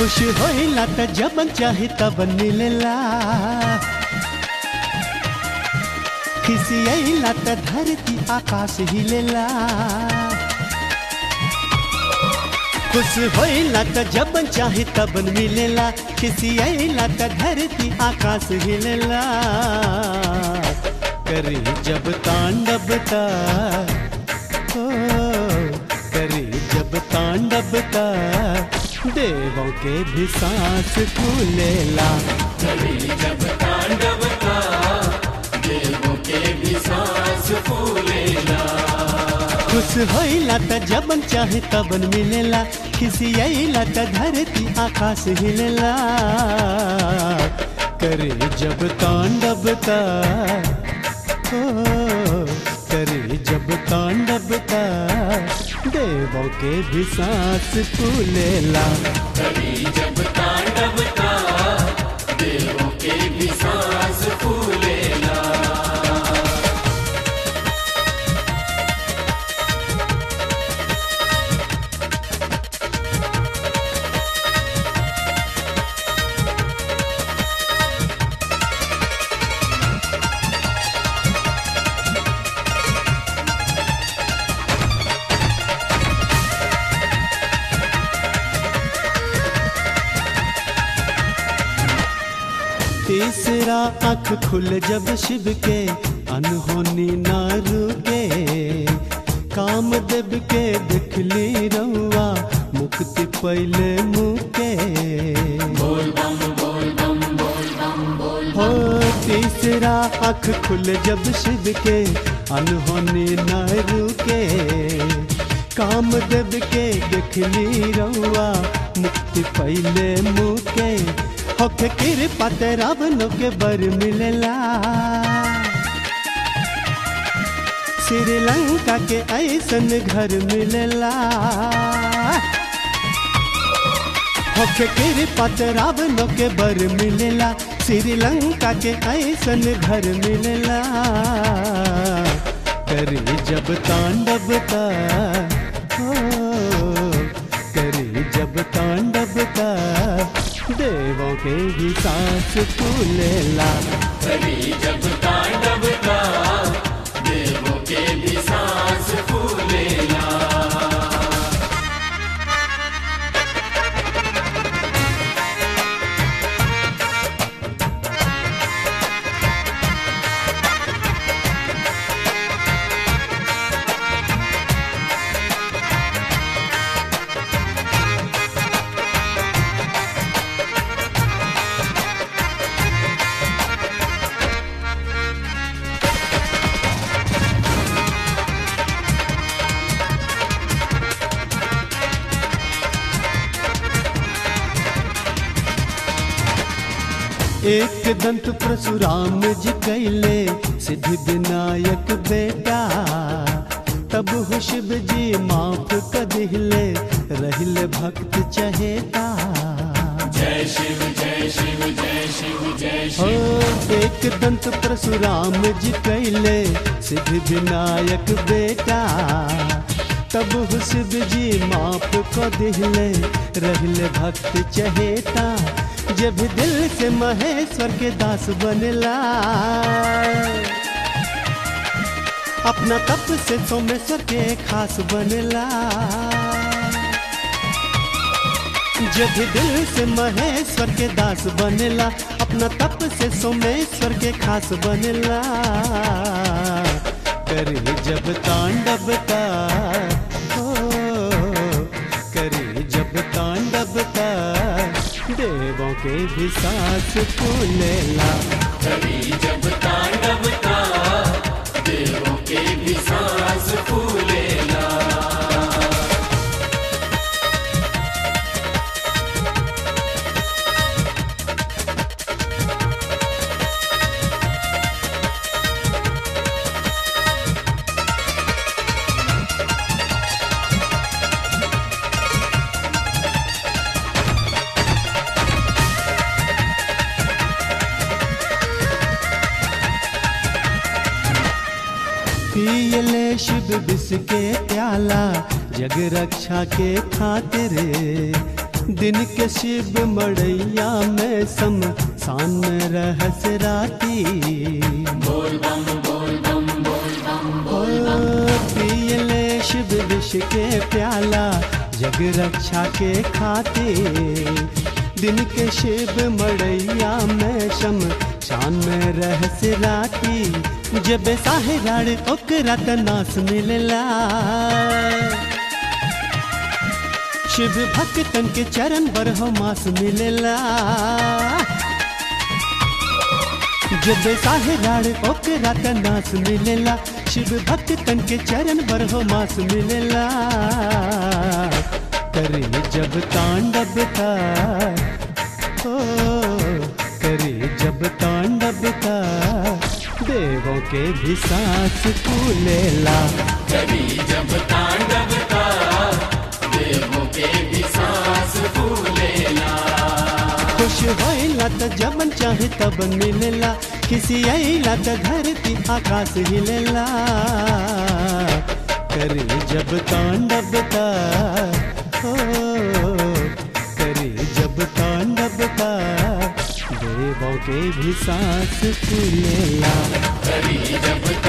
खुश होइला त जबन चाहे तबन मिलेला खिसियला त धरती आकाश हिलेला खुश होइला त जबन चाहे तबन मिलेला खिसियला त धरती आकाश हिलेला करे जब तांडवता ओ करे जब तांडवता देवों के भी सांस फूलेला जब तांडव का देवों के भी सांस फूलेला खुश होइला त जबन चाहे तबन मिलेला खिसियला त धरती आकाश हिलेला करे जब तांडवता ओ करे जब तांडवता देवों के भी सांस फूलेला कभी जब तांडव का देवों के भी सांस फूलेला तीसरा आंख खुल जब शिव के अनहोनी ना रुके काम देव के दिखली रउआ मुक्ति पहले मुके बोल बम बोल बम बोल बम बोल हो तीसरा आंख खुल जब शिव के अनहोनी ना रुके काम देव के दिखली रउआ मुक्ति पहले मुके होके कृपा ते रावणों के बर मिलेला श्रीलंका के ऐसन घर मिलेला होके कृपा ते रावणों के बर मिलेला श्रीलंका के ऐसन घर मिलेला करे जब तांडवता हो करे जब तांडवता देवों के भी सांस फूलेला कभी जब तांडव का देवों के भी सांस फूलेला एक दंत परशुराम जी कैले सिद्धि विनायक बेटा तब हो शिव जी माफ कदिले रहिले भक्त चहेता जय शिव जय शिव जय शिव जय हो शिव एक दंत परशुराम जी कैले सिद्धि विनायक बेटा तब हो शिव जी माफ को दिले रहले भक्त चहेता जब दिल से महेश्वर के दास बनला अपना तप से सोमेश्वर के खास बनला जब दिल से महेश्वर के दास बनला अपना तप से सोमेश्वर के खास बनला करे जब तांडवता हो करे जब तांडवता देवों के भी सांस फूलेला कभी जब तांडव का देवों के भी सांस फूलेला पियले शिव विष के प्याला जग रक्षा के खातिर दिन के शिव मड़ैया में सम सान में रहस राती बोल बम बोल बम बोल बम ओ, पियले शिव विष के प्याला जग रक्षा के खाते दिन के शिव मड़ैया में शम शान में रहस राती जब साहे राड़ ओकरा त नास मिलला शिव भक्तन के चरण बरहो मास मिलला जब साहे राड़ ओकरा त नास मिलेला शिव भक्तन के चरण बरहो मास मिलेला करे जब तांडव का ओ करे जब तांडव का देवों के भी सांस फूलेला कभी जब तांडव का देवों के भी सांस फूलेला खुश होइला त जबन चाहे तब मिलेला किसी आइला त धरती आकाश हिलेला करे जब तांडव का ओ करे जब तांडव का देवों के भी सांस फूलेला कभी जब